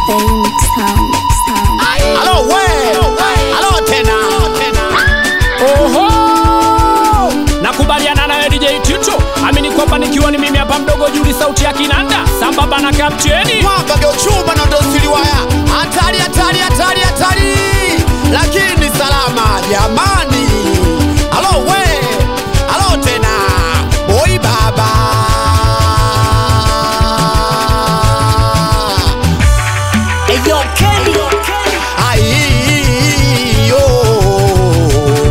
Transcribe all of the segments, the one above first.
Phoenix Sound. Sound. Halo we, halo tena. Oho! Nakubaliana nawe DJ Tito, amini kwamba nikiwa ni mimi hapa mdogo Juli, sauti ya kinanda sambamba na kapteni. Mwamba ndio chuma na ndio siliwaya. Hatari, hatari, hatari, hatari. Lakini salama jamani. Halo we, halo tena. Boy baba. Eyo Kenny Ai, oh,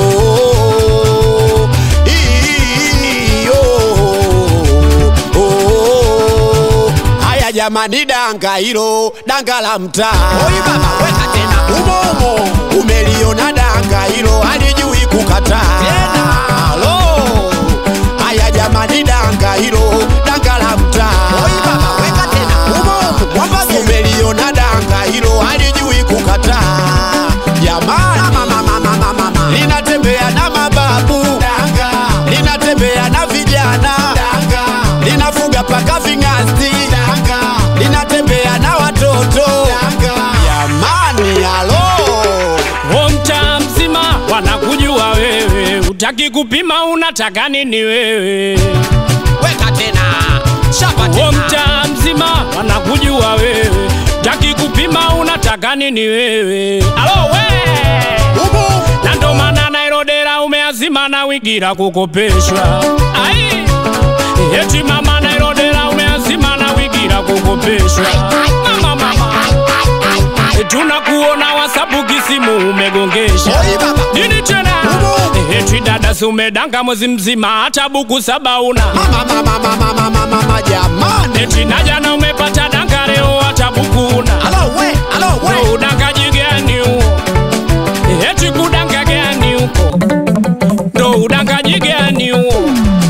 oh, ii, oh, oh. Haya jamani, danga hilo danga la mtaa. Oi baba, weka tena umo umo, umeliona danga hilo halijui kukataa tena. Halo, haya jamani, danga hilo danga la mtaa. Oi baba, weka tena umo umo, mwamba umeliona danga hilo halijui kukataa jamani, mama, mama, mama, mama. linatembea na mababu danga, linatembea na vijana danga, linafuga paka ving'asti danga, linatembea na watoto danga, jamani, halo O mtaa mzima wanakujua wewe, utaki kupima unataka nini wewe? weka tena shapa O tena mtaa mzima wanakujua wewe, utaki kupima unataka nini wewe? Alo we! umu na ndo maana nairodera umeazima na wigira kukopeshwa ai eti mama nairodera umeazima na wigira kukopeshwa mama mama tunakuona wasapu kisimu umegongesha Oi baba. nini tena Umo. eti dada si umedanga mwezi mzima hata buku saba una mama, mama, mama, mama, mama, jamani, eti na jana umepata danga leo hata buku una halo we, halo we. Ndo udangaji gani huo? Eti kudanga gani huko? Ndo udangaji gani huo?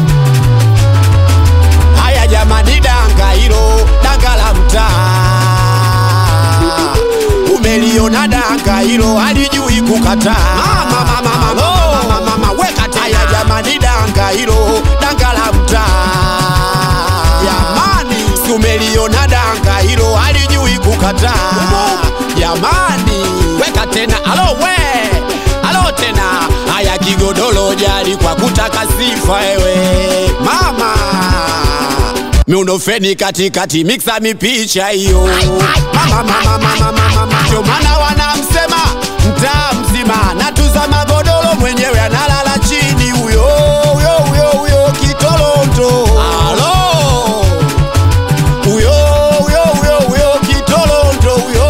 Haya jamani, danga hilo danga la mtaa, umeliona danga hilo halijui kukataa. Mama, mama, mama, mama, mama, mama, weka tena. Haya jamani, danga hilo danga la mtaa, jamani, si umeliona danga hilo halijui kukataa. Jamani, weka tena, alo we, alo tena. Haya kigodoro jali kwa kutaka sifa ewe mama miundofeni katikati miksa mipicha hiyo mama mama mama mama ndio maana wanamsema mtaa mzima natuza magodoro mwenyewe analala chini huyo huyo huyo huyo kitolondo alo huyo huyo huyo huyo kitolondo huyo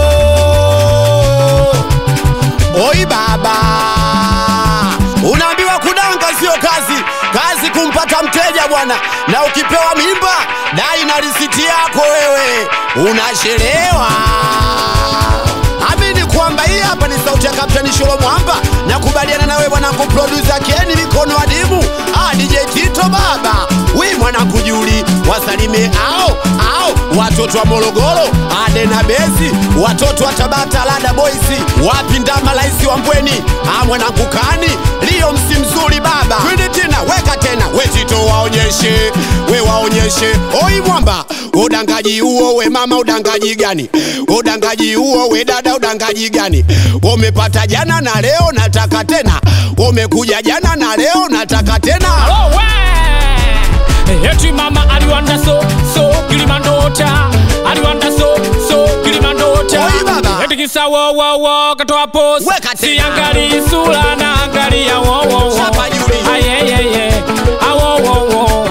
Oi baba, unaambiwa kudanga sio kazi, kazi kumpata mteja bwana, na ukipewa mimba dai na risiti yako wewe, unachelewa. Amini kwamba hii hapa ni sauti ya Kapteni Sholo Mwamba, nakubaliana nawe mwanangu, producer Keni mikono adimu, ah, DJ Tito baba, wi mwanangu Juli, wasalime ao ao watoto wa Morogoro, Ade na Bezi, watoto wa Tabata, Lada Boys, wapi ndama laisi wa Mbweni, ah, mwanangu Kani, Lio msi mzuri baba, twende tena, weka tena, we Tito waonyeshe, we waonyeshe, oi mwamba, udangaji huo we mama, udangaji gani? Udangaji huo we dada, udangaji gani? Umepata jana na leo nataka tena, umekuja jana na leo nataka tena. Alo we! Eti mama aliwanda so so kilimandota aliwanda so so kilimandota Oi, baba. eti kisa wo wo wo katoa post Weka tena. siangali sura na angalia wo wo wo Chapa Juli. ayeyeye awo wo wo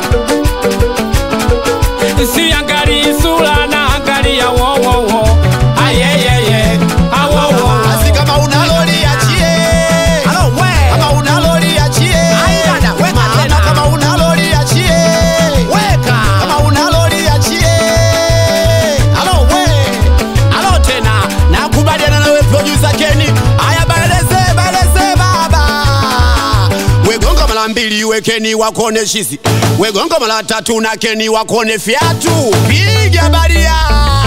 siangali sura na angalia wo wo wo ayeyeye awo wo wo Basi kama una lori achie. Kama una lori achie. Mama, kama una lori achie. Kama una lori achie. Halo we. Halo tena. Nakubaliana nawe producer Kenny. Haya baleze baleze baba. Wegonga mara mbili wekeni wakone shizi. Wegonga mara tatu na Kenny wakone fiatu. Piga baria.